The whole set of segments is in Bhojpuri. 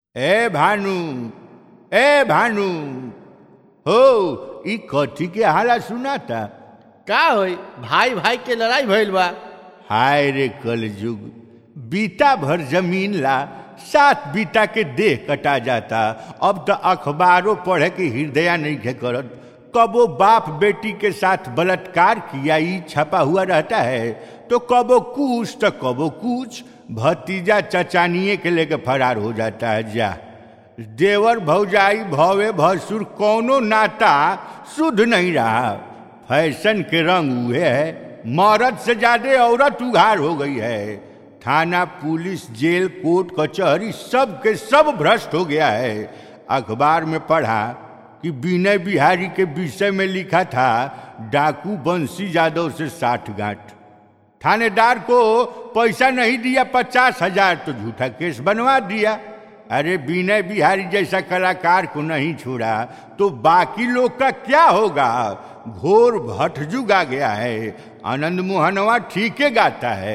ए भानु ए भानु हो ई कथी के हाला सुनाता का होई भाई भाई के लड़ाई भइल बा हाय रे कलयुग बीता भर जमीन ला सात बीता के देह कटा जाता अब तो अखबारों पढ़े के हृदय नहीं के करत कबो बाप बेटी के साथ बलात्कार किया ई छपा हुआ रहता है तो कबो कुछ तो कबो कुछ भतीजा चचानिए के लेके फरार हो जाता है जा देवर भौजाई भवे भसुर कौनो नाता शुद्ध नहीं रहा फैशन के रंग हुए है मर्द से ज्यादा औरत उघार हो गई है थाना पुलिस जेल कोर्ट कचहरी सब के सब भ्रष्ट हो गया है अखबार में पढ़ा कि विनय बिहारी के विषय में लिखा था डाकू बंसी यादव से साठ गांठ थानेदार को पैसा नहीं दिया पचास हजार तो झूठा केस बनवा दिया अरे विनय बिहारी जैसा कलाकार को नहीं छोड़ा तो बाकी लोग का क्या होगा घोर भटजुग आ गया है आनंद मोहनवा ठीक गाता है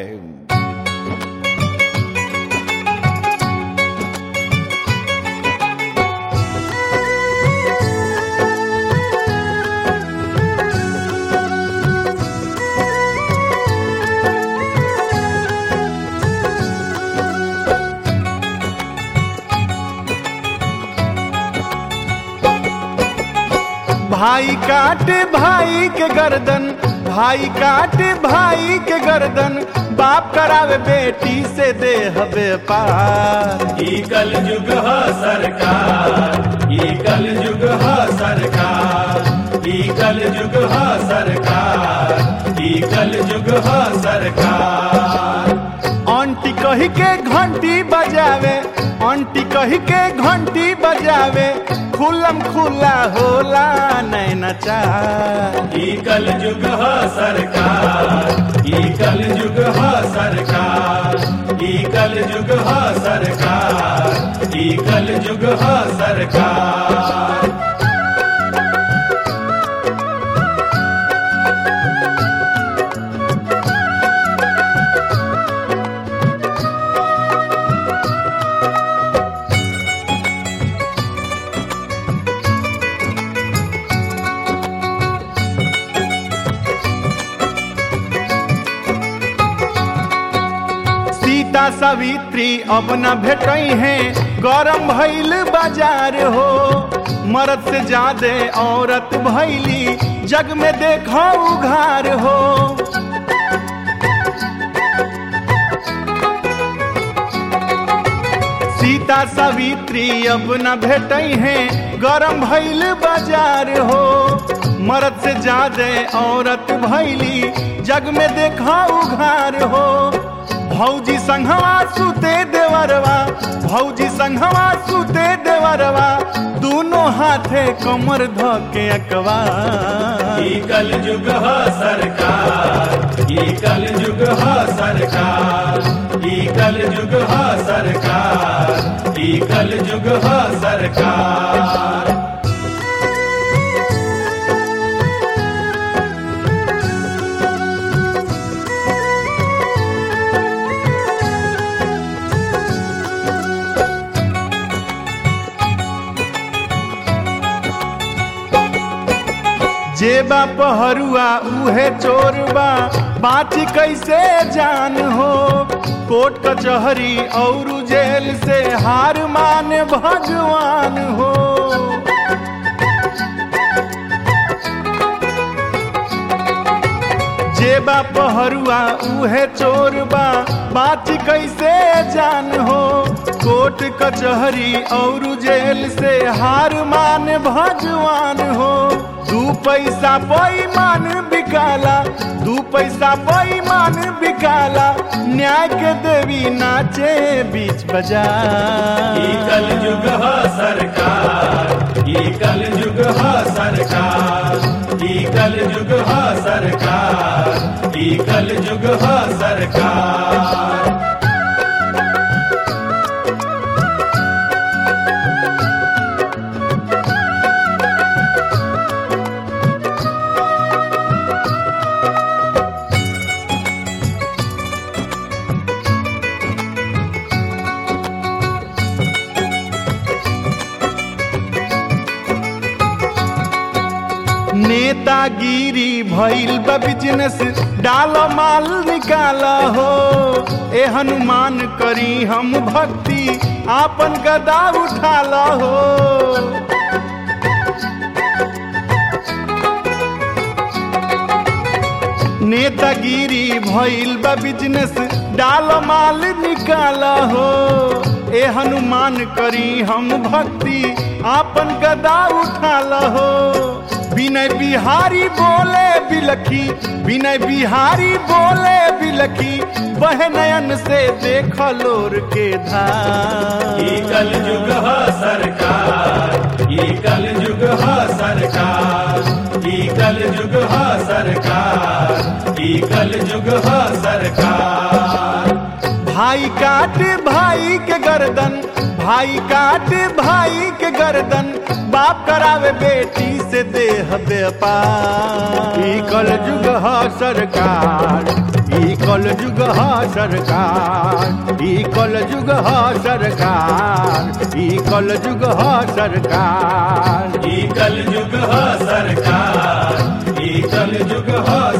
भाई काटे भाई के गर्दन भाई काटे भाई के गर्दन बाप करावे बेटी से देह व्यापार ई कल युग ह सरकार ई कल युग ह सरकार ई कल युग ह सरकार ई कल युग ह सरकार आंटी कही के घंटी बजावे आंटी कही के घंटी बजावे खुलम खुला होला नैना चार ई कल युग ह सरकार ई कल युग ह सरकार ई कल युग ह सरकार ई कल युग ह सरकार सीता सावित्री अब न भेटई है गरम भइल बाजार हो मर्द से ज्यादा औरत भैली जग में देखो उघार हो सीता सावित्री अब न भेटई है गरम भइल बाजार हो मर्द से ज्यादा औरत भैली जग में देखा उघार हो भौजी संघवा सुते देवरवा भौजी संघवा सुते देवरवा दोनों हाथे कमर ध के अकवा ई कल युग ह सरकार ई कल युग ह सरकार ई कल युग ह सरकार ई कल युग ह सरकार जे बा पहरुआ उहे चोरबा बाची कैसे जान हो कोर्ट कचहरी और जेल से हार मान भगवान हो जे बा पहरुआ उहे चोरबा बाची कैसे जान हो कोर्ट कचहरी और जेल से हार मान भगवान हो दू पैसा पैमान बिकाला दू पैसा पैमान बिकाला न्याय के देवी नाचे बीच बाजार ई कल युग ह सरकार ई कल युग ह सरकार ई कल युग ह सरकार ई कल युग ह सरकार नेतागिरी भइल बा बिजनेस डालो माल निकाल हो ए हनुमान करी हम भक्ति आपन गदा उठाल हो नेतागिरी भइल बा बिजनेस डालो माल निकाल हो ए हनुमान करी हम भक्ति आपन गदा उठाल हो विनय बिहारी बोले बिलखी विनय बिहारी बोले बिलखी वह नयन से देख लोर के धार ई कल युग ह सरकार ई कल युग ह सरकार ई कल युग ह सरकार ई कल युग ह सरकार भाई काट भाई के गर्दन भाई काट भाई के गर्दन बाप करावे बेटी से देह व्यापार ई कल युग ह सरकार ई कल युग ह सरकार ई कल युग ह सरकार ई कल युग ह सरकार ई कल युग ह सरकार ई कल युग ह